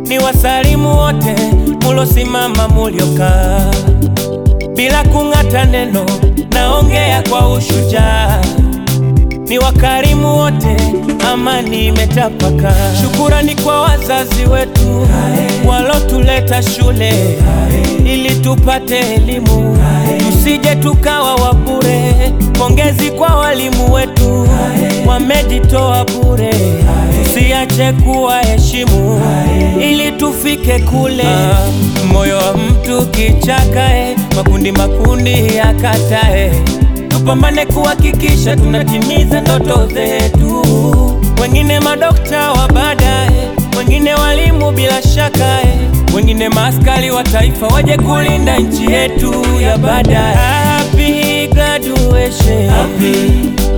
ni wasalimu wote mulosimama muliokaa bila kung'ata neno, naongea kwa ushujaa. Ni wakarimu wote, amani imetapaka. Shukurani kwa wazazi wetu walotuleta shule ili tupate elimu, tusije tukawa wabure. Pongezi kwa walimu wetu wamejitoa bure, tusiache kuwaheshimu ili tufike kule. Moyo wa mtu kichakae, makundi makundi yakatae tupambane kuhakikisha tunatimiza ndoto zetu. Wengine madokta wa baadaye, wengine walimu bila shaka, eh, wengine maaskari wa taifa waje kulinda nchi yetu ya baadaye. Happy graduation. Happy,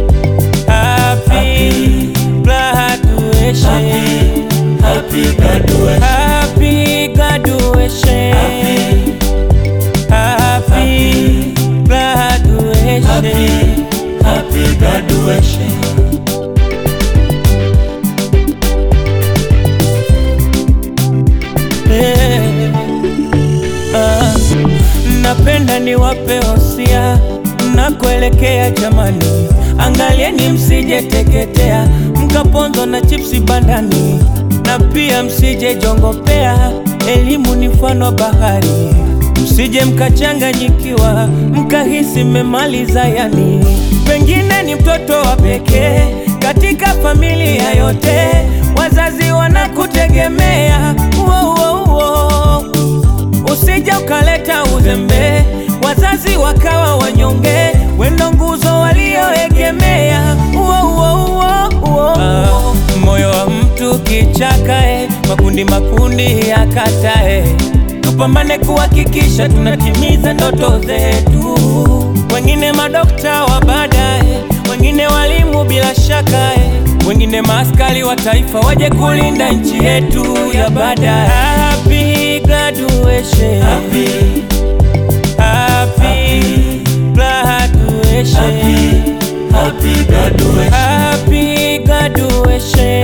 happy graduation. Happy graduation. Happy graduation. Happy graduation. Happy, happy graduation. Eh, ah, napenda niwape hosia mnakoelekea jamani, angalieni msije teketea mkaponzwa na chipsi bandani, na pia msije jongopea, elimu ni mfano wa bahari, msije mkachanganyikiwa mkahisi mmemaliza yani, pengine ni mtoto wa pekee katika familia yote, wazazi wanakutegemea uo, uo, uo. Usije ukaleta uzembe, wazazi wakawa wanyonge, wendo nguzo walioegemea. Uo, uo, uo, uo. Ah, moyo wa mtu kichakae, makundi makundi yakatae, tupambane kuhakikisha tunatimiza ndoto zetu. Wengine madokta wa baadaye, wengine walimu bila shaka, eh, wengine maaskari wa taifa waje kulinda nchi yetu ya baadaye. Happy graduation. Happy, Happy graduation. happy, happy graduation. Happy graduation.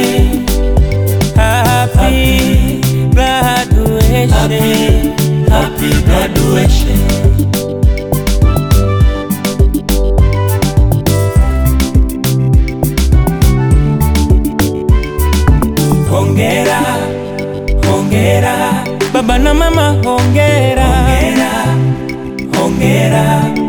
Happy graduation. Happy, happy graduation. Hongera, hongera baba na mama, hongera, Hongera, hongera,